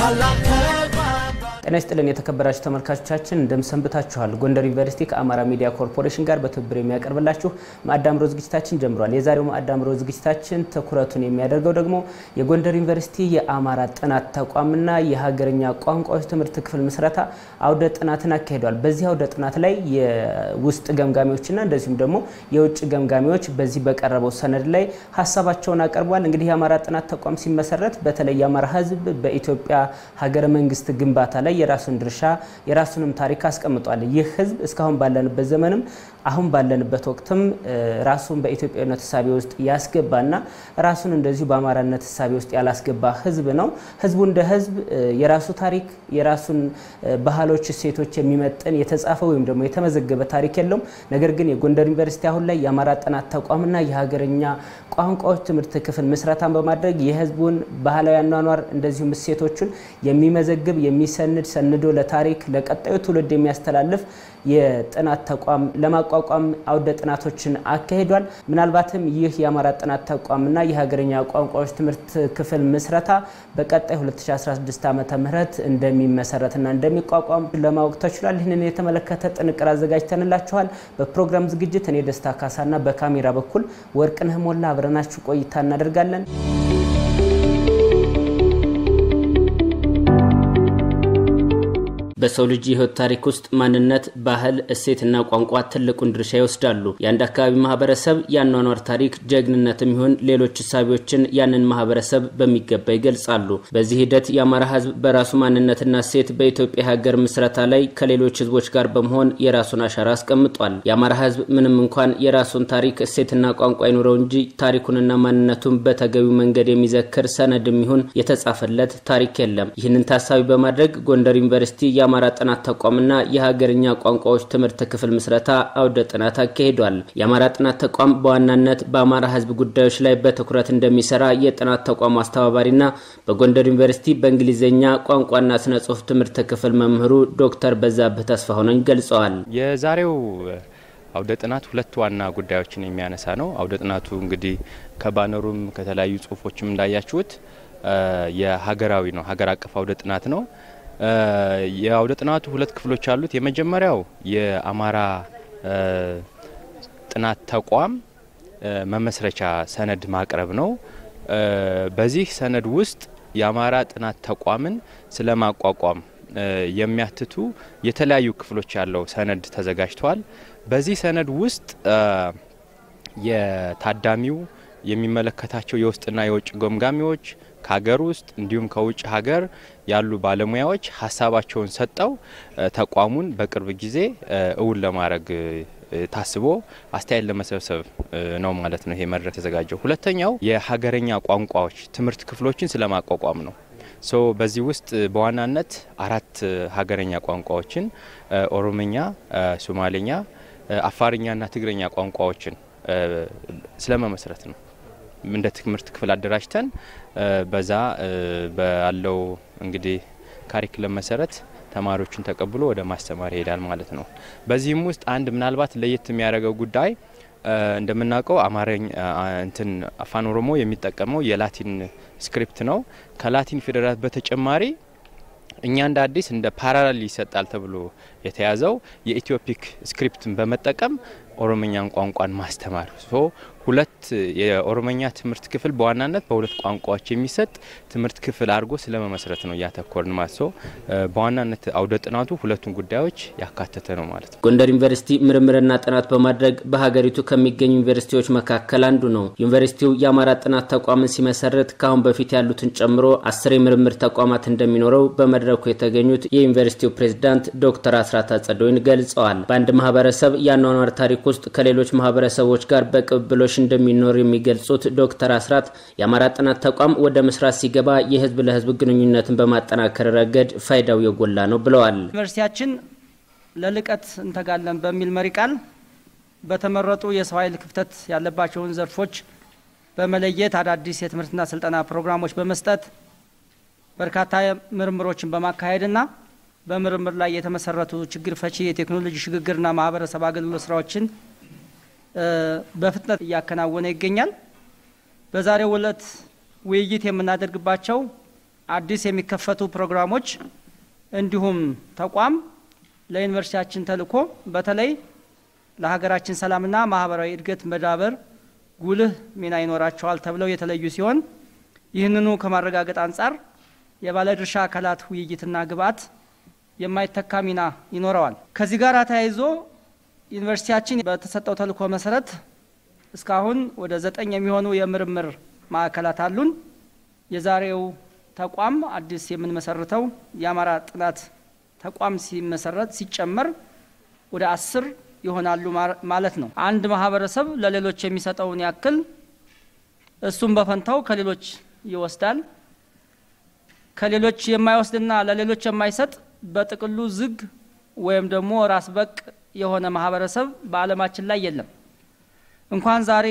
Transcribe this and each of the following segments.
ጤና ይስጥልን የተከበራችሁ ተመልካቾቻችን እንደምሰንብታችኋል። ጎንደር ዩኒቨርሲቲ ከአማራ ሚዲያ ኮርፖሬሽን ጋር በትብብር የሚያቀርብላችሁ ማዕዳምሮ ዝግጅታችን ጀምሯል። የዛሬው ማዕዳምሮ ዝግጅታችን ትኩረቱን የሚያደርገው ደግሞ የጎንደር ዩኒቨርሲቲ የአማራ ጥናት ተቋምና የሀገርኛ ቋንቋዎች ትምህርት ክፍል ምስረታ አውደ ጥናትን አካሂዷል። በዚህ አውደ ጥናት ላይ የውስጥ ገምጋሚዎችና እንደዚሁም ደግሞ የውጭ ገምጋሚዎች በዚህ በቀረበው ሰነድ ላይ ሀሳባቸውን አቅርቧል። እንግዲህ የአማራ ጥናት ተቋም ሲመሰረት በተለይ የአማራ ሕዝብ በኢትዮጵያ ሀገረ መንግስት ግንባታ ላይ የራሱን ድርሻ የራሱንም ታሪክ አስቀምጧል። ይህ ህዝብ እስካሁን ባለንበት ዘመንም አሁን ባለንበት ወቅትም ራሱን በኢትዮጵያዊነት እሳቤ ውስጥ ያስገባና ራሱን እንደዚሁ በአማራነት እሳቤ ውስጥ ያላስገባ ህዝብ ነው። ህዝቡ እንደ ህዝብ የራሱ ታሪክ የራሱን ባህሎች፣ እሴቶች የሚመጥን የተጻፈ ወይም ደግሞ የተመዘገበ ታሪክ የለውም። ነገር ግን የጎንደር ዩኒቨርሲቲ አሁን ላይ የአማራ ጥናት ተቋምና የሀገርኛ ቋንቋዎች ትምህርት ክፍል ምስረታን በማድረግ የህዝቡን ባህላዊ አኗኗር እንደዚሁም እሴቶቹን የሚመዘግብ የሚሰንድ ሰንዶ ለታሪክ ለቀጣዩ ትውልድ የሚያስተላልፍ የጥናት ተቋም ለማቋቋም አውደ ጥናቶችን አካሂዷል። ምናልባትም ይህ የአማራ ጥናት ተቋምና የሀገርኛ ቋንቋዎች ትምህርት ክፍል ምስረታ በቀጣይ 2016 ዓ ም እንደሚመሰረትና እንደሚቋቋም ለማወቅ ተችሏል። ይህንን የተመለከተ ጥንቅር አዘጋጅተንላችኋል። በፕሮግራም ዝግጅት እኔ ደስታ ካሳና በካሜራ በኩል ወርቅነህ ሞላ አብረናችሁ ቆይታ እናደርጋለን። በሰው ልጅ የህይወት ታሪክ ውስጥ ማንነት፣ ባህል፣ እሴትና ቋንቋ ትልቁን ድርሻ ይወስዳሉ። የአንድ አካባቢ ማህበረሰብ የአኗኗር ታሪክ፣ ጀግንነትም ይሁን ሌሎች እሳቢዎችን ያንን ማህበረሰብ በሚገባ ይገልጻሉ። በዚህ ሂደት የአማራ ህዝብ በራሱ ማንነትና እሴት በኢትዮጵያ ሀገር ምስረታ ላይ ከሌሎች ህዝቦች ጋር በመሆን የራሱን አሻራ አስቀምጧል። የአማራ ህዝብ ምንም እንኳን የራሱን ታሪክ እሴትና ቋንቋ ይኑረው እንጂ ታሪኩንና ማንነቱን በተገቢው መንገድ የሚዘክር ሰነድም ይሁን የተጻፈለት ታሪክ የለም። ይህንን ታሳቢ በማድረግ ጎንደር ዩኒቨርሲቲ የአማራ ጥናት ተቋምና የሀገርኛ ቋንቋዎች ትምህርት ክፍል ምስረታ አውደ ጥናት አካሂዷል። የአማራ ጥናት ተቋም በዋናነት በአማራ ህዝብ ጉዳዮች ላይ በትኩረት እንደሚሰራ የጥናት ተቋሙ አስተባባሪና በጎንደር ዩኒቨርሲቲ በእንግሊዝኛ ቋንቋና ስነ ጽሁፍ ትምህርት ክፍል መምህሩ ዶክተር በዛብህ ተስፋሁነኝ ገልጸዋል። የዛሬው አውደ ጥናት ሁለት ዋና ጉዳዮችን የሚያነሳ ነው። አውደ ጥናቱ እንግዲህ ከባነሩም ከተለያዩ ጽሁፎችም እንዳያችሁት የሀገራዊ ነው፣ ሀገር አቀፍ አውደ ጥናት ነው። የአውደ ጥናቱ ሁለት ክፍሎች አሉት። የመጀመሪያው የአማራ ጥናት ተቋም መመስረቻ ሰነድ ማቅረብ ነው። በዚህ ሰነድ ውስጥ የአማራ ጥናት ተቋምን ስለ ማቋቋም የሚያትቱ የተለያዩ ክፍሎች ያለው ሰነድ ተዘጋጅቷል። በዚህ ሰነድ ውስጥ የታዳሚው የሚመለከታቸው የውስጥና የውጭ ገምጋሚዎች ከሀገር ውስጥ እንዲሁም ከውጭ ሀገር ያሉ ባለሙያዎች ሀሳባቸውን ሰጠው ተቋሙን በቅርብ ጊዜ እውን ለማድረግ ታስቦ አስተያየት ለመሰብሰብ ነው ማለት ነው ይሄ መድረክ የተዘጋጀው። ሁለተኛው የሀገረኛ ቋንቋዎች ትምህርት ክፍሎችን ስለማቋቋም ነው። ሶ በዚህ ውስጥ በዋናነት አራት ሀገረኛ ቋንቋዎችን ኦሮምኛ፣ ሶማሌኛ፣ አፋርኛና ትግረኛ ቋንቋዎችን ስለመመስረት ነው እንደ ትምህርት ክፍል አደራጅተን በዛ ባለው እንግዲህ ካሪክለም መሰረት ተማሪዎችን ተቀብሎ ወደ ማስተማር ይሄዳል ማለት ነው። በዚህም ውስጥ አንድ ምናልባት ለየት የሚያደርገው ጉዳይ እንደምናውቀው አማርኛ እንትን አፋን ኦሮሞ የሚጠቀመው የላቲን ስክሪፕት ነው። ከላቲን ፊደላት በተጨማሪ እኛ እንደ አዲስ እንደ ፓራላል ይሰጣል ተብሎ የተያዘው የኢትዮፒክ ስክሪፕትን በመጠቀም ኦሮምኛን ቋንቋን ማስተማር ሶ ሁለት የኦሮመኛ ትምህርት ክፍል በዋናነት በሁለት ቋንቋዎች የሚሰጥ ትምህርት ክፍል አድርጎ ስለመመስረት ነው እያተኮርን ማለት ሶ በዋናነት አውደ ጥናቱ ሁለቱን ጉዳዮች ያካተተ ነው ማለት ነው። ጎንደር ዩኒቨርሲቲ ምርምርና ጥናት በማድረግ በሀገሪቱ ከሚገኙ ዩኒቨርሲቲዎች መካከል አንዱ ነው። ዩኒቨርሲቲው የአማራ ጥናት ተቋምን ሲመሰረት ከአሁን በፊት ያሉትን ጨምሮ አስር የምርምር ተቋማት እንደሚኖረው በመድረኩ የተገኙት የዩኒቨርሲቲው ፕሬዝዳንት ዶክተር አስራት አጸደወይን ገልጸዋል። በአንድ ማህበረሰብ የአኗኗር ታሪክ ውስጥ ከሌሎች ማህበረሰቦች ጋር በቅብብሎሽ እንደሚኖር የሚገልጹት ዶክተር አስራት የአማራ ጥናት ተቋም ወደ መስራት ሲገባ የህዝብ ለህዝብ ግንኙነትን በማጠናከር ረገድ ፋይዳው የጎላ ነው ብለዋል። ዩኒቨርሲቲያችን ለልቀት እንተጋለን በሚል መሪ ቃል በተመረጡ የሰው ኃይል ክፍተት ያለባቸውን ዘርፎች በመለየት አዳዲስ የትምህርትና ስልጠና ፕሮግራሞች በመስጠት በርካታ ምርምሮችን በማካሄድና በምርምር ላይ የተመሰረቱ ችግር ፈቺ የቴክኖሎጂ ሽግግርና ማህበረሰብ አገልግሎት ስራዎችን በፍጥነት እያከናወነ ይገኛል። በዛሬው ዕለት ውይይት የምናደርግባቸው አዲስ የሚከፈቱ ፕሮግራሞች እንዲሁም ተቋም ለዩኒቨርሲቲያችን ተልዕኮ በተለይ ለሀገራችን ሰላምና ማህበራዊ እድገት መዳበር ጉልህ ሚና ይኖራቸዋል ተብለው የተለዩ ሲሆን ይህንኑ ከማረጋገጥ አንጻር የባለድርሻ አካላት ውይይትና ግብዓት የማይተካ ሚና ይኖረዋል። ከዚህ ጋር ተያይዞ ዩኒቨርሲቲያችን በተሰጠው ተልዕኮ መሰረት እስካሁን ወደ ዘጠኝ የሚሆኑ የምርምር ማዕከላት አሉን። የዛሬው ተቋም አዲስ የምንመሰርተው የአማራ ጥናት ተቋም ሲመሰረት ሲጨመር ወደ አስር ይሆናሉ ማለት ነው። አንድ ማህበረሰብ ለሌሎች የሚሰጠውን ያክል እሱም በፈንታው ከሌሎች ይወስዳል። ከሌሎች የማይወስድና ለሌሎች የማይሰጥ በጥቅሉ ዝግ ወይም ደግሞ ራስ በቅ የሆነ ማህበረሰብ በዓለማችን ላይ የለም። እንኳን ዛሬ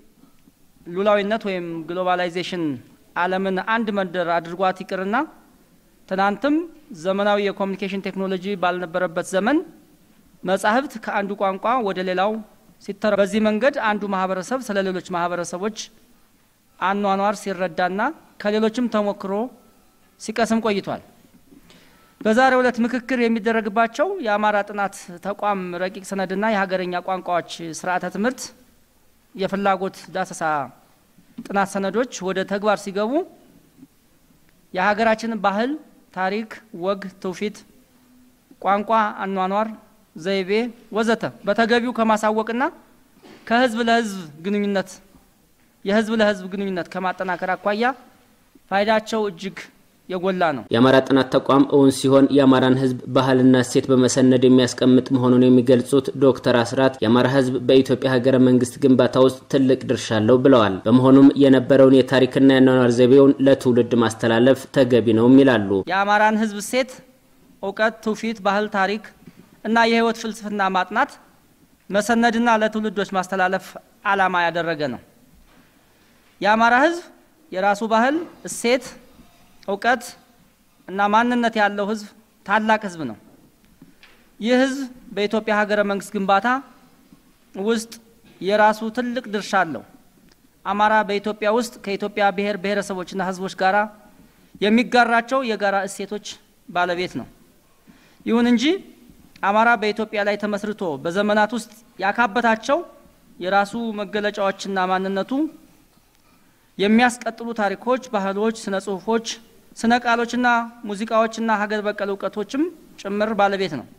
ሉላዊነት ወይም ግሎባላይዜሽን ዓለምን አንድ መንደር አድርጓት ይቅርና ትናንትም ዘመናዊ የኮሚኒኬሽን ቴክኖሎጂ ባልነበረበት ዘመን መጻሕፍት ከአንዱ ቋንቋ ወደ ሌላው ሲተረ በዚህ መንገድ አንዱ ማህበረሰብ ስለ ሌሎች ማህበረሰቦች አኗኗር ሲረዳና ከሌሎችም ተሞክሮ ሲቀስም ቆይቷል። በዛሬው ዕለት ምክክር የሚደረግባቸው የአማራ ጥናት ተቋም ረቂቅ ሰነድና የሀገረኛ ቋንቋዎች ስርዓተ ትምህርት የፍላጎት ዳሰሳ ጥናት ሰነዶች ወደ ተግባር ሲገቡ የሀገራችንን ባህል፣ ታሪክ፣ ወግ፣ ትውፊት፣ ቋንቋ፣ አኗኗር ዘይቤ ወዘተ በተገቢው ከማሳወቅና ከህዝብ ለህዝብ ግንኙነት የህዝብ ለህዝብ ግንኙነት ከማጠናከር አኳያ ፋይዳቸው እጅግ የጎላ ነው። የአማራ ጥናት ተቋም እውን ሲሆን የአማራን ህዝብ ባህልና እሴት በመሰነድ የሚያስቀምጥ መሆኑን የሚገልጹት ዶክተር አስራት የአማራ ህዝብ በኢትዮጵያ ሀገረ መንግስት ግንባታ ውስጥ ትልቅ ድርሻ አለው ብለዋል። በመሆኑም የነበረውን የታሪክና የአኗኗር ዘይቤውን ለትውልድ ማስተላለፍ ተገቢ ነውም ይላሉ። የአማራን ህዝብ እሴት፣ እውቀት፣ ትውፊት፣ ባህል፣ ታሪክ እና የህይወት ፍልስፍና ማጥናት መሰነድና ለትውልዶች ማስተላለፍ ዓላማ ያደረገ ነው። የአማራ ህዝብ የራሱ ባህል፣ እሴት፣ እውቀት እና ማንነት ያለው ህዝብ ታላቅ ህዝብ ነው። ይህ ህዝብ በኢትዮጵያ ሀገረ መንግስት ግንባታ ውስጥ የራሱ ትልቅ ድርሻ አለው። አማራ በኢትዮጵያ ውስጥ ከኢትዮጵያ ብሔር ብሔረሰቦችና ህዝቦች ጋር የሚጋራቸው የጋራ እሴቶች ባለቤት ነው። ይሁን እንጂ አማራ በኢትዮጵያ ላይ ተመስርቶ በዘመናት ውስጥ ያካበታቸው የራሱ መገለጫዎችና ማንነቱ የሚያስቀጥሉ ታሪኮች፣ ባህሎች፣ ስነ ጽሁፎች፣ ስነ ቃሎችና ሙዚቃዎችና ሀገር በቀል እውቀቶችም ጭምር ባለቤት ነው።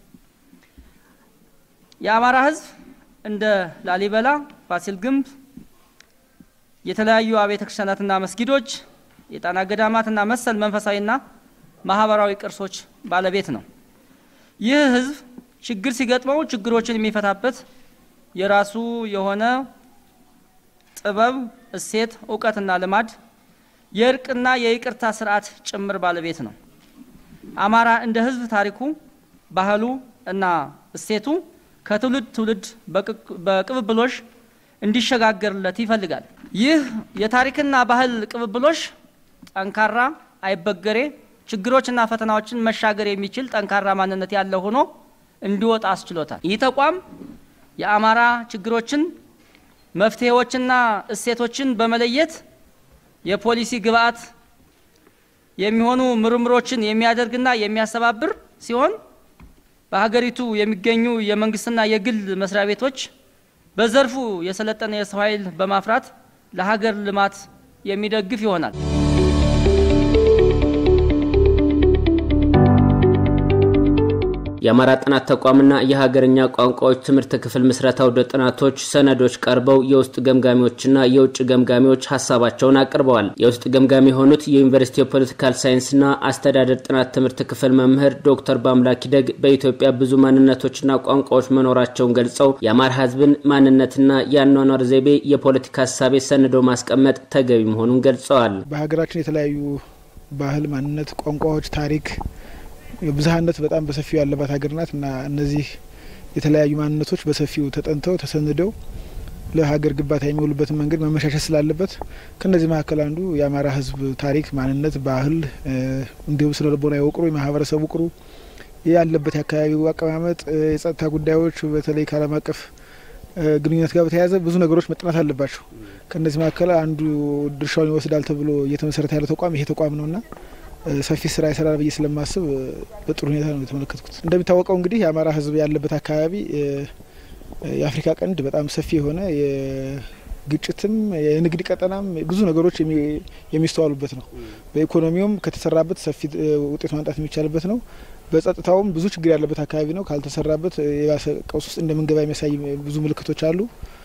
የአማራ ህዝብ እንደ ላሊበላ፣ ፋሲል ግንብ፣ የተለያዩ አብያተ ክርስቲያናትና መስጊዶች፣ የጣና ገዳማትና መሰል መንፈሳዊና ማህበራዊ ቅርሶች ባለቤት ነው። ይህ ህዝብ ችግር ሲገጥመው ችግሮችን የሚፈታበት የራሱ የሆነ ጥበብ፣ እሴት፣ እውቀትና ልማድ የእርቅና የይቅርታ ስርዓት ጭምር ባለቤት ነው። አማራ እንደ ህዝብ ታሪኩ፣ ባህሉ እና እሴቱ ከትውልድ ትውልድ በቅብብሎሽ እንዲሸጋገርለት ይፈልጋል። ይህ የታሪክና ባህል ቅብብሎሽ ጠንካራ፣ አይበገሬ ችግሮችና ፈተናዎችን መሻገር የሚችል ጠንካራ ማንነት ያለው ሆኖ እንዲወጣ አስችሎታል። ይህ ተቋም የአማራ ችግሮችን መፍትሄዎችና እሴቶችን በመለየት የፖሊሲ ግብዓት የሚሆኑ ምርምሮችን የሚያደርግና የሚያስተባብር ሲሆን በሀገሪቱ የሚገኙ የመንግስትና የግል መስሪያ ቤቶች በዘርፉ የሰለጠነ የሰው ኃይል በማፍራት ለሀገር ልማት የሚደግፍ ይሆናል። የአማራ ጥናት ተቋምና የሀገርኛ ቋንቋዎች ትምህርት ክፍል ምስረታ ወደ ጥናቶች ሰነዶች ቀርበው የውስጥ ገምጋሚዎችና የውጭ ገምጋሚዎች ሀሳባቸውን አቅርበዋል። የውስጥ ገምጋሚ የሆኑት የዩኒቨርሲቲ የፖለቲካል ሳይንስና አስተዳደር ጥናት ትምህርት ክፍል መምህር ዶክተር በአምላክ ደግ በኢትዮጵያ ብዙ ማንነቶችና ቋንቋዎች መኖራቸውን ገልጸው የአማራ ሕዝብን ማንነትና የአኗኗር ዘይቤ የፖለቲካ ሀሳቤ ሰንዶ ማስቀመጥ ተገቢ መሆኑን ገልጸዋል። በሀገራችን የተለያዩ ባህል፣ ማንነት፣ ቋንቋዎች፣ ታሪክ ብዝሀነት በጣም በሰፊው ያለባት ሀገር ናት እና እነዚህ የተለያዩ ማንነቶች በሰፊው ተጠንተው ተሰንደው ለሀገር ግንባታ የሚውሉበትን መንገድ መመሻሸት ስላለበት ከእነዚህ መካከል አንዱ የአማራ ሕዝብ ታሪክ፣ ማንነት፣ ባህል እንዲሁም ስነ ልቦና የውቅሩ የማህበረሰብ ውቅሩ ያለበት የአካባቢው አቀማመጥ፣ የጸጥታ ጉዳዮች በተለይ ከዓለም አቀፍ ግንኙነት ጋር በተያያዘ ብዙ ነገሮች መጠናት አለባቸው። ከእነዚህ መካከል አንዱ ድርሻውን ይወስዳል ተብሎ እየተመሰረተ ያለው ተቋም ይሄ ተቋም ነውና ሰፊ ስራ ይሰራል ብዬ ስለማስብ በጥሩ ሁኔታ ነው የተመለከትኩት። እንደሚታወቀው እንግዲህ የአማራ ሕዝብ ያለበት አካባቢ የአፍሪካ ቀንድ በጣም ሰፊ የሆነ የግጭትም የንግድ ቀጠናም ብዙ ነገሮች የሚስተዋሉበት ነው። በኢኮኖሚውም ከተሰራበት ሰፊ ውጤት ማምጣት የሚቻልበት ነው። በጸጥታውም ብዙ ችግር ያለበት አካባቢ ነው። ካልተሰራበት የባሰ ቀውስ ውስጥ እንደምንገባ የሚያሳይ ብዙ ምልክቶች አሉ።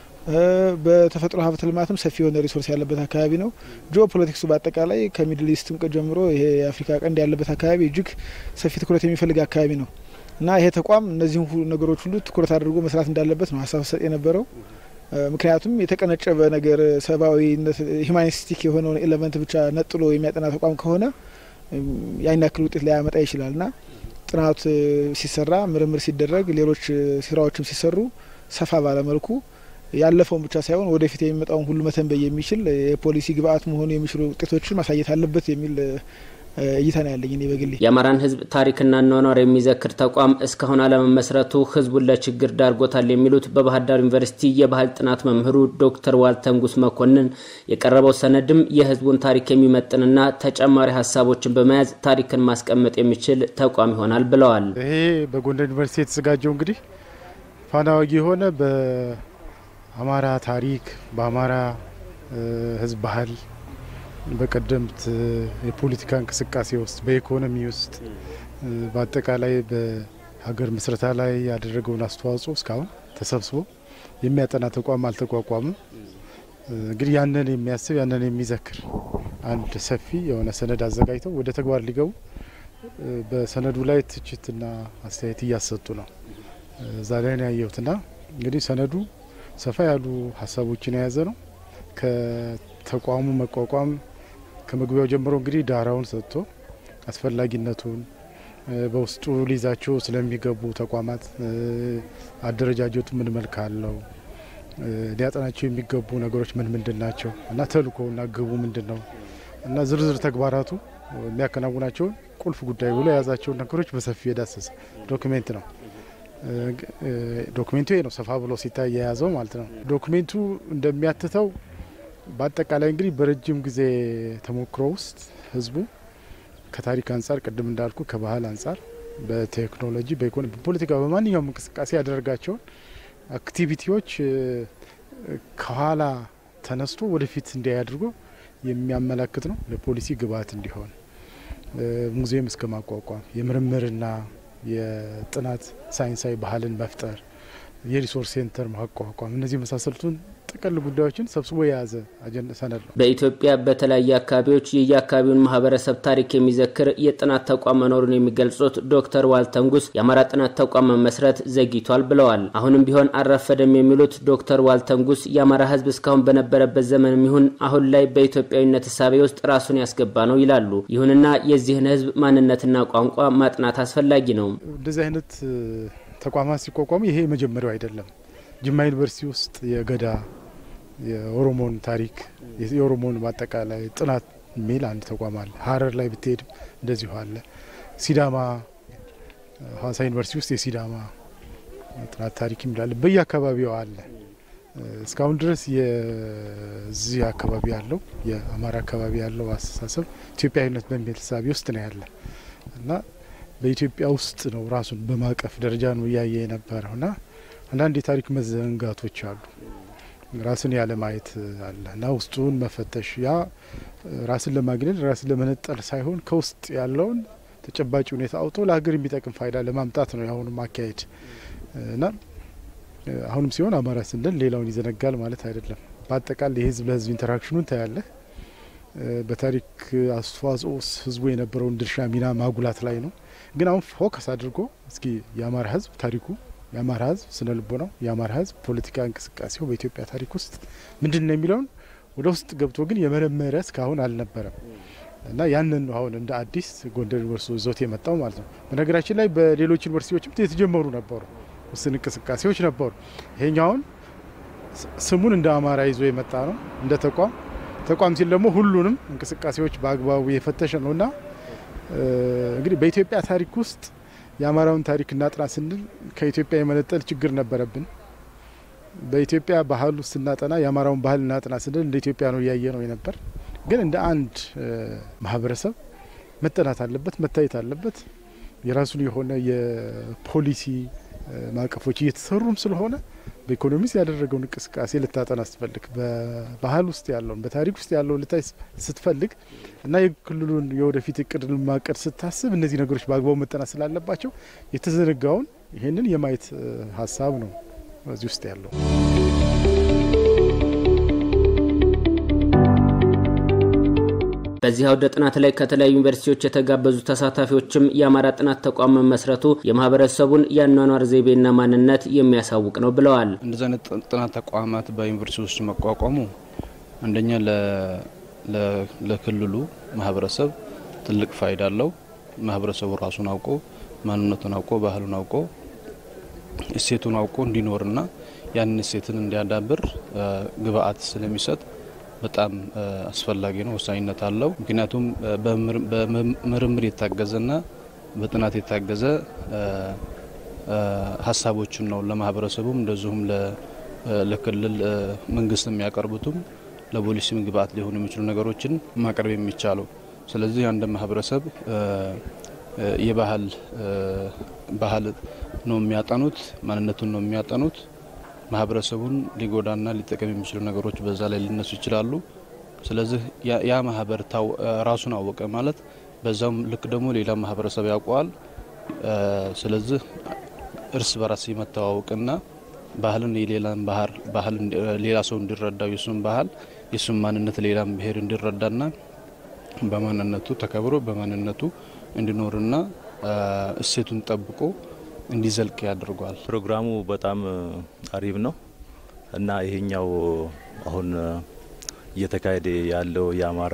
በተፈጥሮ ሀብት ልማትም ሰፊ የሆነ ሪሶርስ ያለበት አካባቢ ነው። ጂኦ ፖለቲክሱ በአጠቃላይ ከሚድል ኢስትም ጀምሮ ይሄ የአፍሪካ ቀንድ ያለበት አካባቢ እጅግ ሰፊ ትኩረት የሚፈልግ አካባቢ ነው እና ይሄ ተቋም እነዚህም ነገሮች ሁሉ ትኩረት አድርጎ መስራት እንዳለበት ነው ሀሳብ ሰጥ የነበረው። ምክንያቱም የተቀነጨበ ነገር ሰብአዊነት ሂማኒስቲክ የሆነውን ኤሌመንት ብቻ ነጥሎ የሚያጠና ተቋም ከሆነ ያን ያክል ውጤት ሊያመጣ ይችላል እና ጥናት ሲሰራ ምርምር ሲደረግ ሌሎች ስራዎችም ሲሰሩ ሰፋ ባለመልኩ ያለፈውን ብቻ ሳይሆን ወደፊት የሚመጣውን ሁሉ መተንበይ የሚችል የፖሊሲ ግብአት መሆኑ የሚችሉ ውጤቶችን ማሳየት አለበት የሚል እይታ ነው ያለኝ እኔ በግሌ። የአማራን ሕዝብ ታሪክና አኗኗር የሚዘክር ተቋም እስካሁን አለመመስረቱ ሕዝቡን ለችግር ዳርጎታል የሚሉት በባህር ዳር ዩኒቨርሲቲ የባህል ጥናት መምህሩ ዶክተር ዋልተንጉስ መኮንን የቀረበው ሰነድም የሕዝቡን ታሪክ የሚመጥንና ተጨማሪ ሀሳቦችን በመያዝ ታሪክን ማስቀመጥ የሚችል ተቋም ይሆናል ብለዋል። ይሄ በጎንደር ዩኒቨርሲቲ የተዘጋጀው እንግዲህ ፋና ወጊ የሆነ በአማራ ታሪክ በአማራ ሕዝብ ባህል በቀደምት የፖለቲካ እንቅስቃሴ ውስጥ በኢኮኖሚ ውስጥ በአጠቃላይ በሀገር ምስረታ ላይ ያደረገውን አስተዋጽኦ እስካሁን ተሰብስቦ የሚያጠና ተቋም አልተቋቋምም። እንግዲህ ያንን የሚያስብ ያንን የሚዘክር አንድ ሰፊ የሆነ ሰነድ አዘጋጅተው ወደ ተግባር ሊገቡ በሰነዱ ላይ ትችትና አስተያየት እያሰጡ ነው። እዛ ላይ ነው ያየሁትና እንግዲህ ሰነዱ ሰፋ ያሉ ሀሳቦችን የያዘ ነው። ከተቋሙ መቋቋም ከመግቢያው ጀምሮ እንግዲህ ዳራውን ሰጥቶ አስፈላጊነቱን በውስጡ ሊይዛቸው ስለሚገቡ ተቋማት አደረጃጀቱ ምን መልክ አለው፣ ሊያጠናቸው የሚገቡ ነገሮች ምን ምንድን ናቸው እና ተልእኮውና ግቡ ምንድን ነው እና ዝርዝር ተግባራቱ የሚያከናውናቸውን ቁልፍ ጉዳይ ብሎ የያዛቸውን ነገሮች በሰፊ የዳሰሰ ዶክሜንት ነው። ዶክሜንቱ ይሄ ነው፣ ሰፋ ብሎ ሲታይ የያዘው ማለት ነው። ዶክሜንቱ እንደሚያትተው በአጠቃላይ እንግዲህ በረጅም ጊዜ ተሞክሮ ውስጥ ህዝቡ ከታሪክ አንጻር ቅድም እንዳልኩ ከባህል አንጻር በቴክኖሎጂ፣ በኢኮኖሚ፣ በፖለቲካ በማንኛውም እንቅስቃሴ ያደረጋቸውን አክቲቪቲዎች ከኋላ ተነስቶ ወደፊት እንዲያደርጉ የሚያመላክት ነው። ለፖሊሲ ግብዓት እንዲሆን ሙዚየም እስከ ማቋቋም የምርምርና የጥናት ሳይንሳዊ ባህልን መፍጠር የሪሶርስ ሴንተር ማቋቋም እነዚህ የመሳሰሉትን ጥቅል ጉዳዮችን ሰብስቦ የያዘ ሰነድ ነው። በኢትዮጵያ በተለያዩ አካባቢዎች የየአካባቢውን ማህበረሰብ ታሪክ የሚዘክር የጥናት ተቋም መኖሩን የሚገልጹት ዶክተር ዋልተንጉስ የአማራ ጥናት ተቋም መመስረት ዘግይቷል ብለዋል። አሁንም ቢሆን አልረፈደም የሚሉት ዶክተር ዋልተንጉስ የአማራ ሕዝብ እስካሁን በነበረበት ዘመንም ይሁን አሁን ላይ በኢትዮጵያዊነት እሳቤ ውስጥ ራሱን ያስገባ ነው ይላሉ። ይሁንና የዚህን ሕዝብ ማንነትና ቋንቋ ማጥናት አስፈላጊ ነው። እንደዚህ አይነት ተቋማት ሲቋቋሙ ይሄ የመጀመሪያው አይደለም። ጅማ ዩኒቨርሲቲ ውስጥ የገዳ የኦሮሞን ታሪክ የኦሮሞን በአጠቃላይ ጥናት የሚል አንድ ተቋም አለ። ሀረር ላይ ብትሄድም እንደዚሁ አለ። ሲዳማ ሀዋሳ ዩኒቨርሲቲ ውስጥ የሲዳማ ጥናት ታሪክ የሚላለ በየአካባቢው አለ። እስካሁን ድረስ የዚህ አካባቢ ያለው የአማራ አካባቢ ያለው አስተሳሰብ ኢትዮጵያዊነት በሚል ሳቢ ውስጥ ነው ያለ እና በኢትዮጵያ ውስጥ ነው ራሱን በማቀፍ ደረጃ ነው እያየ የነበረው እና አንዳንድ የታሪክ መዘንጋቶች አሉ። ራስን ያለ ማየት አለ እና ውስጡን መፈተሽ ያ ራስን ለማግኘት ራስን ለመነጠል ሳይሆን ከውስጥ ያለውን ተጨባጭ ሁኔታ አውጦ ለሀገር የሚጠቅም ፋይዳ ለማምጣት ነው የአሁኑ ማካሄድ እና አሁንም ሲሆን አማራ ስንል ሌላውን ይዘነጋል ማለት አይደለም። በአጠቃላይ የህዝብ ለህዝብ ኢንተራክሽኑን ታያለህ። በታሪክ አስተዋጽኦ ህዝቡ የነበረውን ድርሻ ሚና ማጉላት ላይ ነው። ግን አሁን ፎከስ አድርጎ እስኪ የአማራ ህዝብ ታሪኩ የአማራ ህዝብ ስነ ልቦናው የአማራ ህዝብ ፖለቲካ እንቅስቃሴው በኢትዮጵያ ታሪክ ውስጥ ምንድን ነው የሚለውን ወደ ውስጥ ገብቶ ግን የመረመረ እስካሁን አልነበረም እና ያንን ነው አሁን እንደ አዲስ ጎንደር ዩኒቨርሲቲ ይዞት የመጣው ማለት ነው። በነገራችን ላይ በሌሎች ዩኒቨርሲቲዎችም የተጀመሩ ነበሩ፣ ውስን እንቅስቃሴዎች ነበሩ። ይሄኛውን ስሙን እንደ አማራ ይዞ የመጣ ነው እንደ ተቋም ተቋም ሲል ደግሞ ሁሉንም እንቅስቃሴዎች በአግባቡ የፈተሸ ነው እና እንግዲህ በኢትዮጵያ ታሪክ ውስጥ የአማራውን ታሪክ እናጥና ስንል ከኢትዮጵያ የመነጠል ችግር ነበረብን። በኢትዮጵያ ባህል ውስጥ ስናጠና የአማራውን ባህል እናጥና ስንል እንደ ኢትዮጵያ ነው እያየ ነው የነበር። ግን እንደ አንድ ማህበረሰብ መጠናት አለበት፣ መታየት አለበት። የራሱን የሆነ የፖሊሲ ማዕቀፎች እየተሰሩም ስለሆነ በኢኮኖሚ ውስጥ ያደረገውን እንቅስቃሴ ልታጠና ስትፈልግ በባህል ውስጥ ያለውን በታሪክ ውስጥ ያለውን ልታይ ስትፈልግ እና የክልሉን የወደፊት እቅድ ማቀድ ስታስብ እነዚህ ነገሮች በአግባቡ መጠናት ስላለባቸው የተዘነጋውን ይህንን የማየት ሀሳብ ነው እዚህ ውስጥ ያለው። በዚህ አውደ ጥናት ላይ ከተለያዩ ዩኒቨርሲቲዎች የተጋበዙ ተሳታፊዎችም የአማራ ጥናት ተቋም መመስረቱ የማህበረሰቡን የአኗኗር ዘይቤና ማንነት የሚያሳውቅ ነው ብለዋል። እንደዚህ አይነት ጥናት ተቋማት በዩኒቨርሲቲ ውስጥ መቋቋሙ አንደኛ ለክልሉ ማህበረሰብ ትልቅ ፋይዳ አለው። ማህበረሰቡ ራሱን አውቆ ማንነቱን አውቆ ባህሉን አውቆ እሴቱን አውቆ እንዲኖርና ያንን እሴትን እንዲያዳብር ግብአት ስለሚሰጥ በጣም አስፈላጊ ነው፣ ወሳኝነት አለው። ምክንያቱም በምርምር የታገዘና በጥናት የታገዘ ሀሳቦችን ነው ለማህበረሰቡም እንደዚሁም ለክልል መንግስት የሚያቀርቡትም ለፖሊሲም ግብአት ሊሆኑ የሚችሉ ነገሮችን ማቅረብ የሚቻለው። ስለዚህ አንድ ማህበረሰብ የባህል ባህል ነው የሚያጠኑት፣ ማንነቱን ነው የሚያጠኑት ማህበረሰቡን ሊጎዳና ሊጠቀም የሚችሉ ነገሮች በዛ ላይ ሊነሱ ይችላሉ። ስለዚህ ያ ማህበር ራሱን አወቀ ማለት በዛውም ልክ ደግሞ ሌላ ማህበረሰብ ያውቀዋል። ስለዚህ እርስ በራስ የመተዋወቅና ባህልን የሌላን ባህር ባህል ሌላ ሰው እንዲረዳው የሱን ባህል የሱን ማንነት ሌላም ብሄር እንዲረዳና በማንነቱ ተከብሮ በማንነቱ እንዲኖርና እሴቱን ጠብቆ እንዲዘልቅ ያደርገዋል። ፕሮግራሙ በጣም አሪፍ ነው እና ይሄኛው አሁን እየተካሄደ ያለው የአማራ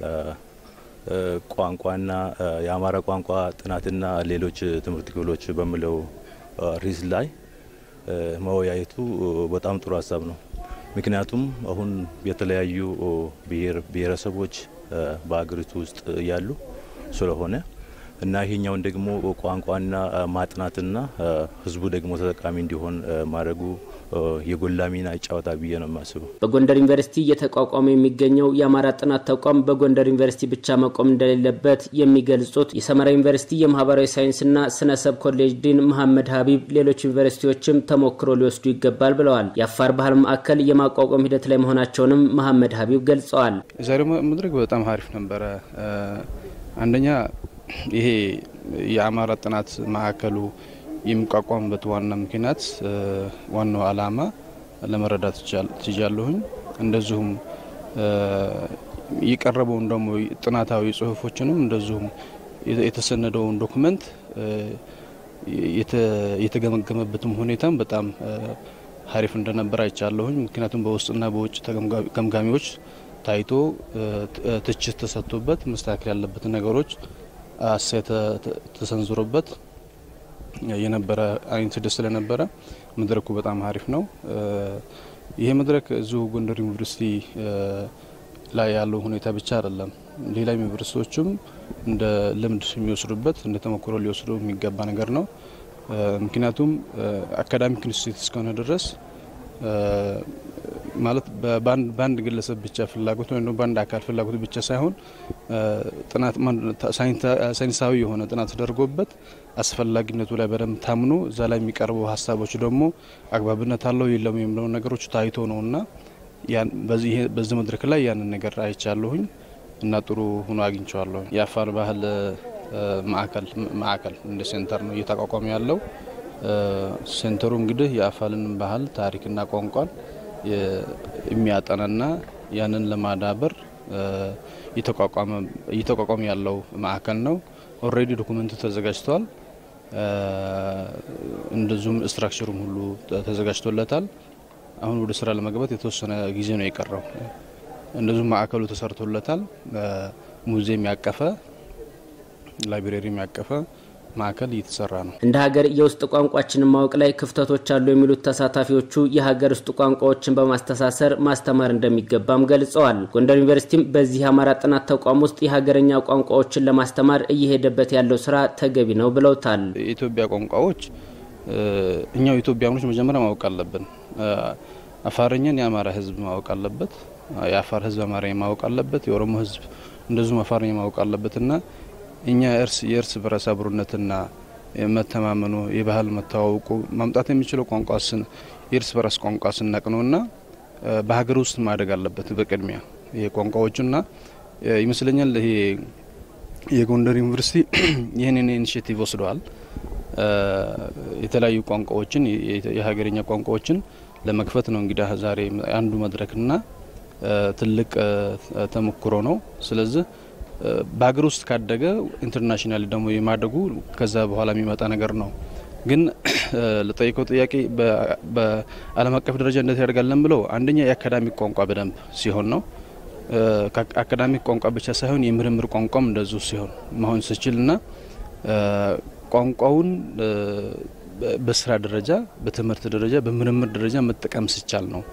ቋንቋና የአማራ ቋንቋ ጥናትና ሌሎች ትምህርት ክፍሎች በሚለው ርዕስ ላይ መወያየቱ በጣም ጥሩ ሀሳብ ነው። ምክንያቱም አሁን የተለያዩ ብሔር ብሔረሰቦች በሀገሪቱ ውስጥ ያሉ ስለሆነ እና ይሄኛውን ደግሞ ቋንቋና ማጥናትና ህዝቡ ደግሞ ተጠቃሚ እንዲሆን ማድረጉ የጎላ ሚና ይጫወታል ብዬ ነው የማስበው። በጎንደር ዩኒቨርሲቲ እየተቋቋመ የሚገኘው የአማራ ጥናት ተቋም በጎንደር ዩኒቨርሲቲ ብቻ መቆም እንደሌለበት የሚገልጹት የሰመራ ዩኒቨርሲቲ የማህበራዊ ሳይንስና ስነ ሰብ ኮሌጅ ዲን መሐመድ ሀቢብ ሌሎች ዩኒቨርሲቲዎችም ተሞክሮ ሊወስዱ ይገባል ብለዋል። የአፋር ባህል ማዕከል የማቋቋም ሂደት ላይ መሆናቸውንም መሐመድ ሀቢብ ገልጸዋል። የዛሬው መድረክ በጣም አሪፍ ነበረ። አንደኛ ይሄ የአማራ ጥናት ማዕከሉ የሚቋቋምበት ዋና ምክንያት ዋናው ዓላማ ለመረዳት ትችላለሁኝ። እንደዚሁም የቀረበውን ደግሞ ጥናታዊ ጽሁፎችንም እንደዚሁም የተሰነደውን ዶክመንት የተገመገመበትም ሁኔታም በጣም ሀሪፍ እንደነበር አይቻለሁኝ። ምክንያቱም በውስጥና በውጭ ገምጋሚዎች ታይቶ ትችት ተሰጥቶበት መስተካከል ያለበትን ነገሮች አስተያየት ተሰንዝሮበት የነበረ አይነት ሂደት ስለነበረ መድረኩ በጣም አሪፍ ነው። ይሄ መድረክ እዚሁ ጎንደር ዩኒቨርሲቲ ላይ ያለው ሁኔታ ብቻ አይደለም። ሌላ ዩኒቨርሲቲዎችም እንደ ልምድ የሚወስዱበት እንደ ተሞክሮ ሊወስዱ የሚገባ ነገር ነው። ምክንያቱም አካዳሚክ ኢንስቲትዩት እስከሆነ ድረስ ማለት በአንድ ግለሰብ ብቻ ፍላጎት ወይም በአንድ አካል ፍላጎት ብቻ ሳይሆን ጥናት ሳይንሳዊ የሆነ ጥናት ተደርጎበት አስፈላጊነቱ ላይ በደንብ ታምኖ እዛ ላይ የሚቀርቡ ሀሳቦች ደግሞ አግባብነት አለው የለም የሚለው ነገሮች ታይቶ ነው እና በዚህ መድረክ ላይ ያንን ነገር አይቻለሁኝ እና ጥሩ ሆኖ አግኝቸዋለሁ። የአፋር ባህል ማዕከል ማዕከል እንደ ሴንተር ነው እየተቋቋመ ያለው። ሴንተሩ እንግዲህ የአፋርን ባህል ታሪክና ቋንቋን የሚያጠናና ያንን ለማዳበር እየተቋቋመ ያለው ማዕከል ነው። ኦልሬዲ ዶኩመንቱ ተዘጋጅተዋል። እንደዚሁም ስትራክቸሩም ሁሉ ተዘጋጅቶለታል። አሁን ወደ ስራ ለመግባት የተወሰነ ጊዜ ነው የቀረው። እንደዚሁም ማዕከሉ ተሰርቶለታል። ሙዚየም ያቀፈ ላይብሬሪም ያቀፈ ማዕከል እየተሰራ ነው። እንደ ሀገር የውስጥ ቋንቋችንን ማወቅ ላይ ክፍተቶች አሉ የሚሉት ተሳታፊዎቹ የሀገር ውስጥ ቋንቋዎችን በማስተሳሰር ማስተማር እንደሚገባም ገልጸዋል። ጎንደር ዩኒቨርሲቲም በዚህ የአማራ ጥናት ተቋም ውስጥ የሀገረኛ ቋንቋዎችን ለማስተማር እየሄደበት ያለው ስራ ተገቢ ነው ብለውታል። የኢትዮጵያ ቋንቋዎች እኛው ኢትዮጵያኖች መጀመሪያ ማወቅ አለብን። አፋርኛን የአማራ ሕዝብ ማወቅ አለበት። የአፋር ሕዝብ አማርኛ ማወቅ አለበት። የኦሮሞ ሕዝብ እንደዚሁም አፋርኛ ማወቅ አለበት እና እኛ እርስ የእርስ በርስ አብሮነትና መተማመኑ የባህል መተዋወቁ ማምጣት የሚችለው ቋንቋ የእርስ በርስ ቋንቋ ስናቅ ነውና በሀገር ውስጥ ማደግ አለበት በቅድሚያ ይሄ ቋንቋዎቹና ይመስለኛል ይሄ የጎንደር ዩኒቨርሲቲ ይህንን ኢኒሽቲቭ ወስደዋል። የተለያዩ ቋንቋዎችን የሀገርኛ ቋንቋዎችን ለመክፈት ነው እንግዲህ ዛሬ አንዱ መድረክና ትልቅ ተሞክሮ ነው። ስለዚህ በሀገር ውስጥ ካደገ ኢንተርናሽናል ደግሞ የማደጉ ከዛ በኋላ የሚመጣ ነገር ነው። ግን ለጠይቀው ጥያቄ በዓለም አቀፍ ደረጃ እንዴት ያደርጋለን ብለው አንደኛ የአካዳሚክ ቋንቋ በደንብ ሲሆን ነው። አካዳሚክ ቋንቋ ብቻ ሳይሆን የምርምር ቋንቋም እንደዚሁ ሲሆን መሆን ስችል ና ቋንቋውን በስራ ደረጃ፣ በትምህርት ደረጃ፣ በምርምር ደረጃ መጠቀም ሲቻል ነው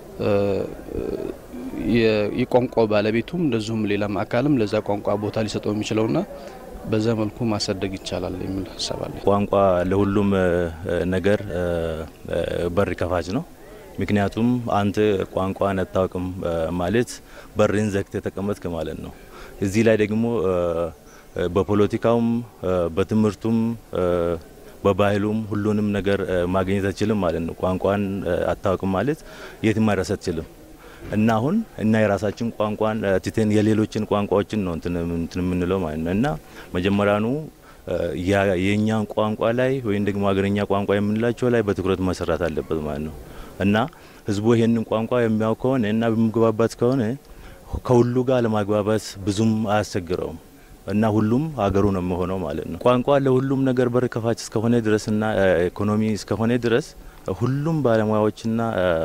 የቋንቋው ባለቤቱም እንደዚሁም ሌላም አካልም ለዛ ቋንቋ ቦታ ሊሰጠው የሚችለውና በዛ መልኩ ማሳደግ ይቻላል የሚል ሀሳብ አለ። ቋንቋ ለሁሉም ነገር በር ከፋች ነው። ምክንያቱም አንተ ቋንቋን አታውቅም ማለት በርን ዘግተ የተቀመጥክ ማለት ነው። እዚህ ላይ ደግሞ በፖለቲካውም በትምህርቱም በባህሉም ሁሉንም ነገር ማግኘት አትችልም ማለት ነው። ቋንቋን አታውቅም ማለት የትም ማድረስ አትችልም። እና አሁን እና የራሳችን ቋንቋን ትተን የሌሎችን ቋንቋዎችን ነው እንትን የምንለው ማለት ነው። እና መጀመሪያኑ የእኛን ቋንቋ ላይ ወይም ደግሞ ሀገረኛ ቋንቋ የምንላቸው ላይ በትኩረት መሰራት አለበት ማለት ነው። እና ህዝቡ ይሄንን ቋንቋ የሚያውቅ ከሆነ እና በሚግባባት ከሆነ ከሁሉ ጋር ለማግባባት ብዙም አያስቸግረውም እና ሁሉም ሀገሩ ነው የሚሆነው ማለት ነው። ቋንቋ ለሁሉም ነገር በር ከፋች እስከሆነ ድረስ እና ኢኮኖሚ እስከሆነ ድረስ ሁሉም ባለሙያዎችና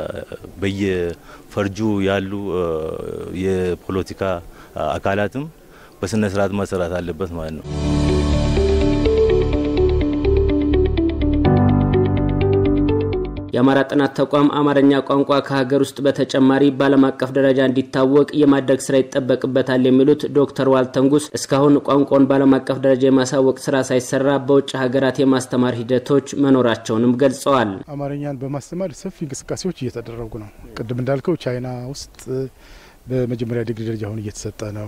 በየፈርጁ ያሉ የፖለቲካ አካላትም በስነ ስርዓት መሰራት አለበት ማለት ነው። የአማራ ጥናት ተቋም አማርኛ ቋንቋ ከሀገር ውስጥ በተጨማሪ በዓለም አቀፍ ደረጃ እንዲታወቅ የማድረግ ስራ ይጠበቅበታል የሚሉት ዶክተር ዋልተንጉስ እስካሁን ቋንቋውን በዓለም አቀፍ ደረጃ የማሳወቅ ስራ ሳይሰራ በውጭ ሀገራት የማስተማር ሂደቶች መኖራቸውንም ገልጸዋል። አማርኛን በማስተማር ሰፊ እንቅስቃሴዎች እየተደረጉ ነው። ቅድም እንዳልከው ቻይና ውስጥ በመጀመሪያ ዲግሪ ደረጃ አሁን እየተሰጠ ነው።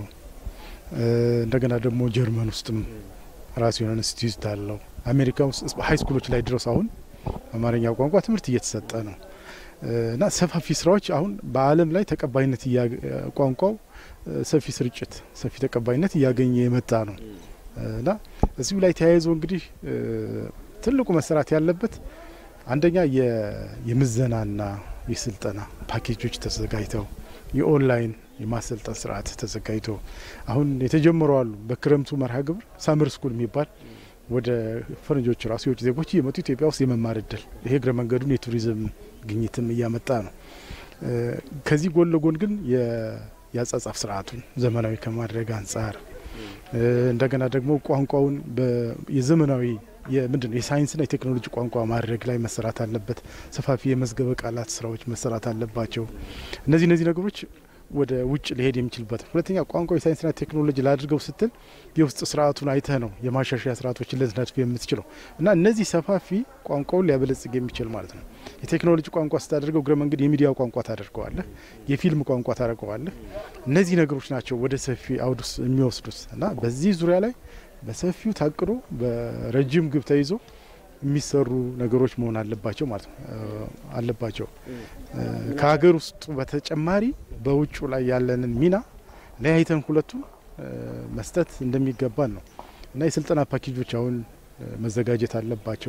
እንደገና ደግሞ ጀርመን ውስጥም ራሱ የሆነ ኢንስቲትዩት አለው። አሜሪካ ውስጥ ሀይ ስኩሎች ላይ ድረስ አሁን አማርኛ ቋንቋ ትምህርት እየተሰጠ ነው እና ሰፋፊ ስራዎች አሁን በዓለም ላይ ተቀባይነት ቋንቋው ሰፊ ስርጭት፣ ሰፊ ተቀባይነት እያገኘ የመጣ ነው እና እዚሁ ላይ ተያይዞ እንግዲህ ትልቁ መሰራት ያለበት አንደኛ የምዘናና የስልጠና ፓኬጆች ተዘጋጅተው የኦንላይን የማሰልጠን ስርዓት ተዘጋጅቶ አሁን የተጀመሩ አሉ። በክረምቱ መርሃ ግብር ሳምር ስኩል የሚባል ወደ ፈረንጆች ራሱ የውጭ ዜጎች እየመጡ ኢትዮጵያ ውስጥ የመማር እድል ይሄ እግረ መንገዱን የቱሪዝም ግኝትም እያመጣ ነው። ከዚህ ጎን ለጎን ግን የአጻጻፍ ስርዓቱን ዘመናዊ ከማድረግ አንጻር እንደገና ደግሞ ቋንቋውን የዘመናዊ ምንድን ነው የሳይንስና የቴክኖሎጂ ቋንቋ ማድረግ ላይ መሰራት አለበት። ሰፋፊ የመዝገበ ቃላት ስራዎች መሰራት አለባቸው። እነዚህ እነዚህ ነገሮች ወደ ውጭ ሊሄድ የሚችልበት ሁለተኛ ቋንቋ የሳይንስና ቴክኖሎጂ ላድርገው ስትል የውስጥ ስርዓቱን አይተህ ነው የማሻሻያ ስርዓቶችን ልትነድፍ የምትችለው እና እነዚህ ሰፋፊ ቋንቋውን ሊያበለጽግ የሚችል ማለት ነው። የቴክኖሎጂ ቋንቋ ስታደርገው እግረ መንገድ የሚዲያ ቋንቋ ታደርገዋለህ፣ የፊልም ቋንቋ ታደርገዋለህ። እነዚህ ነገሮች ናቸው ወደ ሰፊ አውድ ውስጥ የሚወስዱት እና በዚህ ዙሪያ ላይ በሰፊው ታቅዶ በረጅም ግብ ተይዞ የሚሰሩ ነገሮች መሆን አለባቸው ማለት ነው አለባቸው። ከሀገር ውስጡ በተጨማሪ በውጩ ላይ ያለንን ሚና ለያይተን ሁለቱን መስጠት እንደሚገባን ነው እና የስልጠና ፓኬጆች አሁን መዘጋጀት አለባቸው።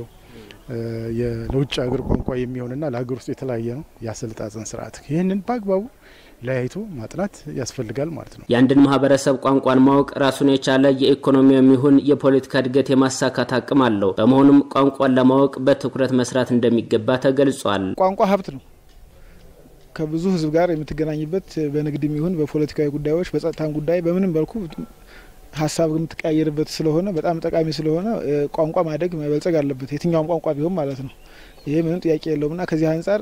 ለውጭ ሀገር ቋንቋ የሚሆንና ለሀገር ውስጥ የተለያየ ነው የአሰልጣጸን ስርዓት። ይህንን በአግባቡ ለያይቶ ማጥናት ያስፈልጋል ማለት ነው። የአንድን ማህበረሰብ ቋንቋን ማወቅ ራሱን የቻለ የኢኮኖሚያም ይሁን የፖለቲካ እድገት የማሳካት አቅም አለው። በመሆኑም ቋንቋን ለማወቅ በትኩረት መስራት እንደሚገባ ተገልጿል። ቋንቋ ሀብት ነው። ከብዙ ህዝብ ጋር የምትገናኝበት በንግድም ይሁን በፖለቲካዊ ጉዳዮች፣ በጸጥታም ጉዳይ በምንም መልኩ ሀሳብ የምትቀያየርበት ስለሆነ በጣም ጠቃሚ ስለሆነ ቋንቋ ማደግ መበልጸግ አለበት። የትኛውም ቋንቋ ቢሆን ማለት ነው። ይሄ ምንም ጥያቄ የለውም እና ከዚህ አንጻር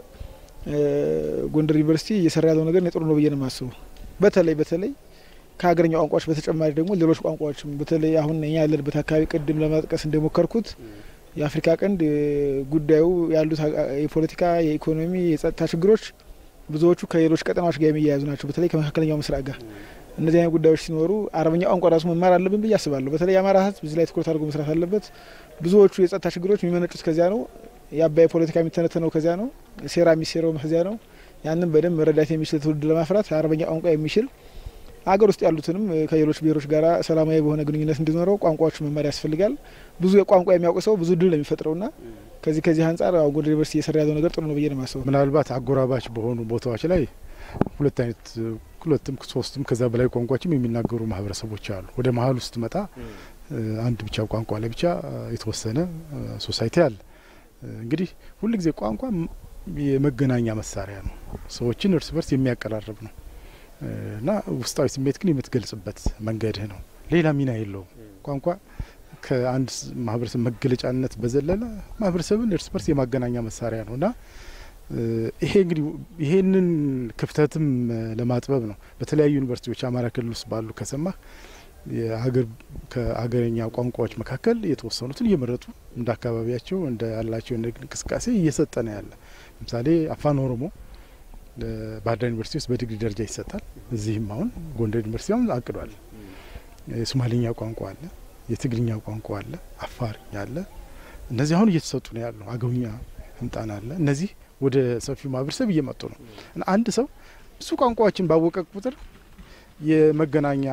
ጎንደር ዩኒቨርሲቲ እየሰራ ያለው ነገር ጥሩ ነው ብዬ ነው የማስበው። በተለይ በተለይ ከሀገረኛ ቋንቋዎች በተጨማሪ ደግሞ ሌሎች ቋንቋዎችም በተለይ አሁን እኛ ያለንበት አካባቢ ቅድም ለመጥቀስ እንደሞከርኩት የአፍሪካ ቀንድ ጉዳዩ ያሉት የፖለቲካ፣ የኢኮኖሚ፣ የጸጥታ ችግሮች ብዙዎቹ ከሌሎች ቀጠናዎች ጋር የሚያያዙ ናቸው። በተለይ ከመካከለኛው ምስራቅ ጋር እነዚህ አይነት ጉዳዮች ሲኖሩ አረበኛ ቋንቋ ራሱ መማር አለብን ብዬ አስባለሁ። በተለይ የአማራ ሕዝብ እዚህ ላይ ትኩረት አድርጎ መስራት አለበት። ብዙዎቹ የጸጥታ ችግሮች የሚመነጩት ከዚያ ነው። የአባይ ፖለቲካ የሚተነተነው ከዚያ ነው። ሴራ የሚሴረውም ከዚያ ነው። ያንን በደንብ መረዳት የሚችል ትውልድ ለማፍራት አረበኛ ቋንቋ የሚችል አገር ውስጥ ያሉትንም ከሌሎች ብሔሮች ጋር ሰላማዊ በሆነ ግንኙነት እንዲኖረው ቋንቋዎች መማር ያስፈልጋል። ብዙ የቋንቋ የሚያውቅ ሰው ብዙ ድል ነው የሚፈጥረውና ከዚህ ከዚህ አንጻር አሁን ጎንደር ዩኒቨርሲቲ እየሰራ ያለው ነገር ጥሩ ነው ብዬ ነው የማስበው። ምናልባት አጎራባች በሆኑ ቦታዎች ላይ ሁለት አይነት ሁለትም ሶስትም ከዛ በላይ ቋንቋዎችም የሚናገሩ ማህበረሰቦች አሉ። ወደ መሀል ውስጥ መጣ አንድ ብቻ ቋንቋ ላይ ብቻ የተወሰነ ሶሳይቲ አለ። እንግዲህ ሁልጊዜ ቋንቋ የመገናኛ መሳሪያ ነው። ሰዎችን እርስ በርስ የሚያቀራርብ ነው እና ውስጣዊ ስሜት ግን የምትገልጽበት መንገድህ ነው። ሌላ ሚና የለውም። ቋንቋ ከአንድ ማህበረሰብ መገለጫነት በዘለለ ማህበረሰብን እርስ በርስ የማገናኛ መሳሪያ ነው እና ይሄ እንግዲህ ይሄንን ክፍተትም ለማጥበብ ነው በተለያዩ ዩኒቨርሲቲዎች አማራ ክልል ውስጥ ባሉ ከሰማህ የሀገር ከሀገረኛ ቋንቋዎች መካከል የተወሰኑትን እየመረጡ እንደ አካባቢያቸው እንደ ያላቸው እንቅስቃሴ እየሰጠ ነው ያለ። ለምሳሌ አፋን ኦሮሞ ባህር ዳር ዩኒቨርሲቲ ውስጥ በዲግሪ ደረጃ ይሰጣል። እዚህም አሁን ጎንደር ዩኒቨርሲቲ አሁን አቅዷል። የሶማሊኛ ቋንቋ አለ፣ የትግርኛ ቋንቋ አለ፣ አፋርኛ አለ። እነዚህ አሁን እየተሰጡ ነው ያለው። አገውኛ ህምጣን አለ። እነዚህ ወደ ሰፊው ማህበረሰብ እየመጡ ነው እና አንድ ሰው ብዙ ቋንቋዎችን ባወቀ ቁጥር የመገናኛ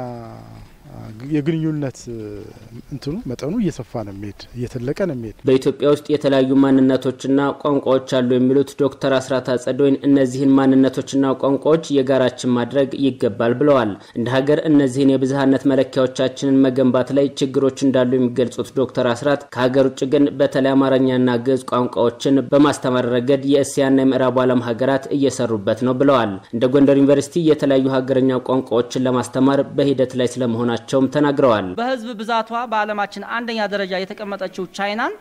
የግንኙነት እንትኑ መጠኑ እየሰፋ ነው የሚሄድ እየተለቀ ነው የሚሄድ። በኢትዮጵያ ውስጥ የተለያዩ ማንነቶችና ቋንቋዎች አሉ የሚሉት ዶክተር አስራት አጸደወይን እነዚህን ማንነቶችና ቋንቋዎች የጋራችን ማድረግ ይገባል ብለዋል። እንደ ሀገር እነዚህን የብዝሃነት መለኪያዎቻችንን መገንባት ላይ ችግሮች እንዳሉ የሚገልጹት ዶክተር አስራት ከሀገር ውጭ ግን በተለይ አማርኛና ግዕዝ ቋንቋዎችን በማስተማር ረገድ የእስያና የምዕራቡ ዓለም ሀገራት እየሰሩበት ነው ብለዋል። እንደ ጎንደር ዩኒቨርሲቲ የተለያዩ ሀገረኛ ቋንቋዎችን ለማስተማር በሂደት ላይ ስለመሆናቸው መሆናቸውም ተናግረዋል። በህዝብ ብዛቷ በዓለማችን አንደኛ ደረጃ የተቀመጠችው ቻይናን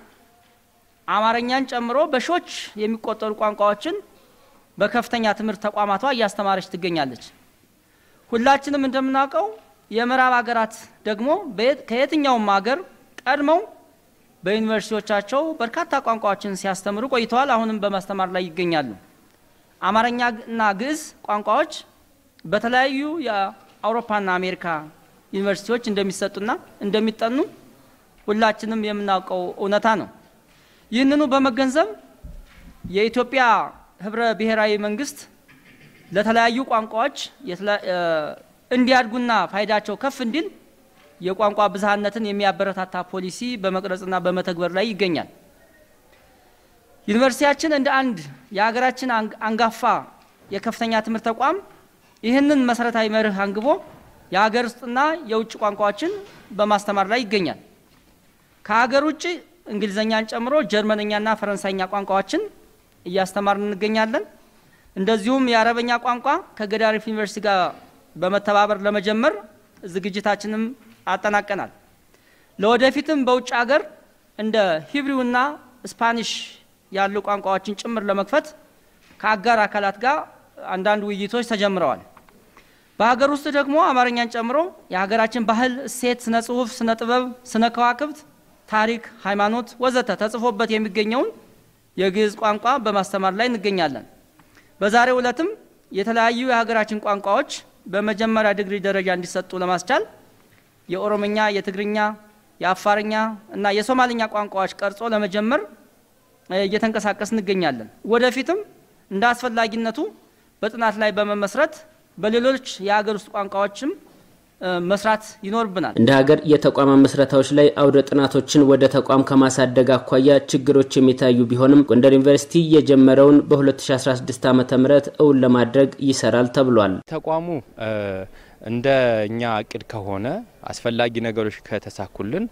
አማርኛን ጨምሮ በሺዎች የሚቆጠሩ ቋንቋዎችን በከፍተኛ ትምህርት ተቋማቷ እያስተማረች ትገኛለች። ሁላችንም እንደምናውቀው የምዕራብ ሀገራት ደግሞ ከየትኛውም ሀገር ቀድመው በዩኒቨርሲቲዎቻቸው በርካታ ቋንቋዎችን ሲያስተምሩ ቆይተዋል። አሁንም በማስተማር ላይ ይገኛሉ። አማርኛና ግዕዝ ቋንቋዎች በተለያዩ የአውሮፓና አሜሪካ ዩኒቨርሲቲዎች እንደሚሰጡና እንደሚጠኑ ሁላችንም የምናውቀው እውነታ ነው። ይህንኑ በመገንዘብ የኢትዮጵያ ህብረ ብሔራዊ መንግስት ለተለያዩ ቋንቋዎች እንዲያድጉና ፋይዳቸው ከፍ እንዲል የቋንቋ ብዝሃነትን የሚያበረታታ ፖሊሲ በመቅረጽና በመተግበር ላይ ይገኛል። ዩኒቨርሲቲያችን እንደ አንድ የሀገራችን አንጋፋ የከፍተኛ ትምህርት ተቋም ይህንን መሰረታዊ መርህ አንግቦ የሀገር ውስጥና የውጭ ቋንቋዎችን በማስተማር ላይ ይገኛል። ከሀገር ውጭ እንግሊዝኛን ጨምሮ ጀርመንኛና ፈረንሳይኛ ቋንቋዎችን እያስተማርን እንገኛለን። እንደዚሁም የአረበኛ ቋንቋ ከገዳሪፍ ዩኒቨርሲቲ ጋር በመተባበር ለመጀመር ዝግጅታችንም አጠናቀናል። ለወደፊትም በውጭ ሀገር እንደ ሂብሪውና ስፓኒሽ ያሉ ቋንቋዎችን ጭምር ለመክፈት ከአጋር አካላት ጋር አንዳንድ ውይይቶች ተጀምረዋል። በሀገር ውስጥ ደግሞ አማርኛን ጨምሮ የሀገራችን ባህል፣ እሴት፣ ስነ ጽሁፍ፣ ስነ ጥበብ፣ ስነ ከዋክብት፣ ታሪክ፣ ሃይማኖት ወዘተ ተጽፎበት የሚገኘውን የግዕዝ ቋንቋ በማስተማር ላይ እንገኛለን። በዛሬው ዕለትም የተለያዩ የሀገራችን ቋንቋዎች በመጀመሪያ ዲግሪ ደረጃ እንዲሰጡ ለማስቻል የኦሮምኛ፣ የትግርኛ፣ የአፋርኛ እና የሶማልኛ ቋንቋዎች ቀርጾ ለመጀመር እየተንቀሳቀስ እንገኛለን። ወደፊትም እንደ አስፈላጊነቱ በጥናት ላይ በመመስረት በሌሎች የሀገር ውስጥ ቋንቋዎችም መስራት ይኖርብናል። እንደ ሀገር የተቋም መስረታዎች ላይ አውደ ጥናቶችን ወደ ተቋም ከማሳደግ አኳያ ችግሮች የሚታዩ ቢሆንም ጎንደር ዩኒቨርሲቲ የጀመረውን በ2016 ዓ ም እውን ለማድረግ ይሰራል ተብሏል። ተቋሙ እንደ እኛ እቅድ ከሆነ አስፈላጊ ነገሮች ከተሳኩልን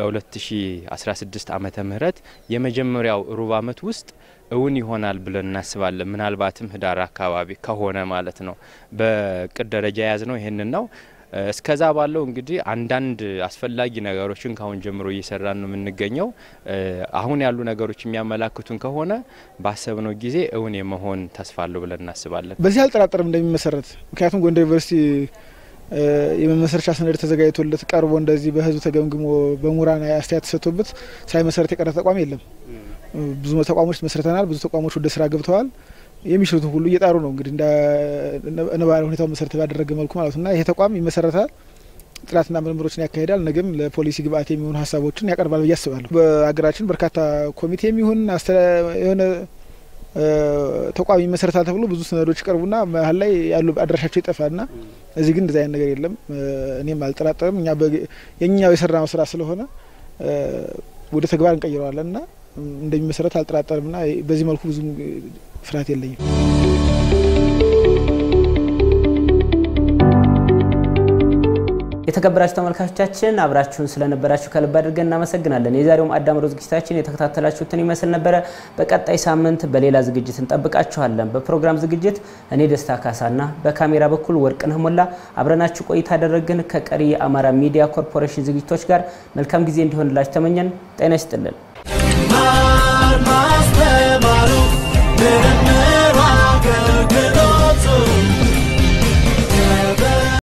በ2016 ዓመተ ምህረት የመጀመሪያው ሩብ ዓመት ውስጥ እውን ይሆናል ብለን እናስባለን። ምናልባትም ህዳር አካባቢ ከሆነ ማለት ነው። በእቅድ ደረጃ የያዝ ነው ይህንን ነው። እስከዛ ባለው እንግዲህ አንዳንድ አስፈላጊ ነገሮችን ካሁን ጀምሮ እየሰራን ነው የምንገኘው። አሁን ያሉ ነገሮች የሚያመላክቱን ከሆነ ባሰብነው ጊዜ እውን የመሆን ተስፋ አለው ብለን እናስባለን። በዚህ አልጠራጠርም እንደሚመሰረት። ምክንያቱም ጎንደር ዩኒቨርሲቲ የመመስረቻ ሰነድ ተዘጋጅቶለት ቀርቦ እንደዚህ በህዝብ ተገምግሞ በምሁራን አስተያየት ተሰጥቶበት ሳይመሰረት የቀረ ተቋም የለም። ብዙ ተቋሞች መስርተናል። ብዙ ተቋሞች ወደ ስራ ገብተዋል። የሚችሉትን ሁሉ እየጣሩ ነው እንግዲህ እንደ ነባራዊ ሁኔታው መሰረት ባደረገ መልኩ ማለት ነው እና ይሄ ተቋም ይመሰረታል ጥናትና ምርምሮችን ያካሂዳል። ነገም ለፖሊሲ ግብአት የሚሆኑ ሀሳቦችን ያቀርባል ብዬ አስባለሁ። በሀገራችን በርካታ ኮሚቴ የሚሆን የሆነ ተቋም ይመሰረታል ተብሎ ብዙ ሰነዶች ይቀርቡና መሀል ላይ ያሉ አድራሻቸው ይጠፋልና እዚህ ግን እንደዚህ አይነት ነገር የለም። እኔም አልጠራጠርም። እኛ የኛው የሰራነው ስራ ስለሆነ ወደ ተግባር እንቀይረዋለን እና እንደሚመሰረት አልጠራጠርም ና በዚህ መልኩ ብዙ ፍርሃት የለኝም። የተከበራችሁ ተመልካቾቻችን አብራችሁን ስለነበራችሁ ከልብ አድርገን እናመሰግናለን። የዛሬው ማዕድ አምሮ ዝግጅታችን የተከታተላችሁትን ይመስል ነበረ። በቀጣይ ሳምንት በሌላ ዝግጅት እንጠብቃችኋለን። በፕሮግራም ዝግጅት እኔ ደስታ ካሳና በካሜራ በኩል ወርቅነህ ሞላ አብረናችሁ ቆይታ ያደረግን ከቀሪ የአማራ ሚዲያ ኮርፖሬሽን ዝግጅቶች ጋር መልካም ጊዜ እንዲሆንላችሁ ተመኘን። ጤና ይስጥልን።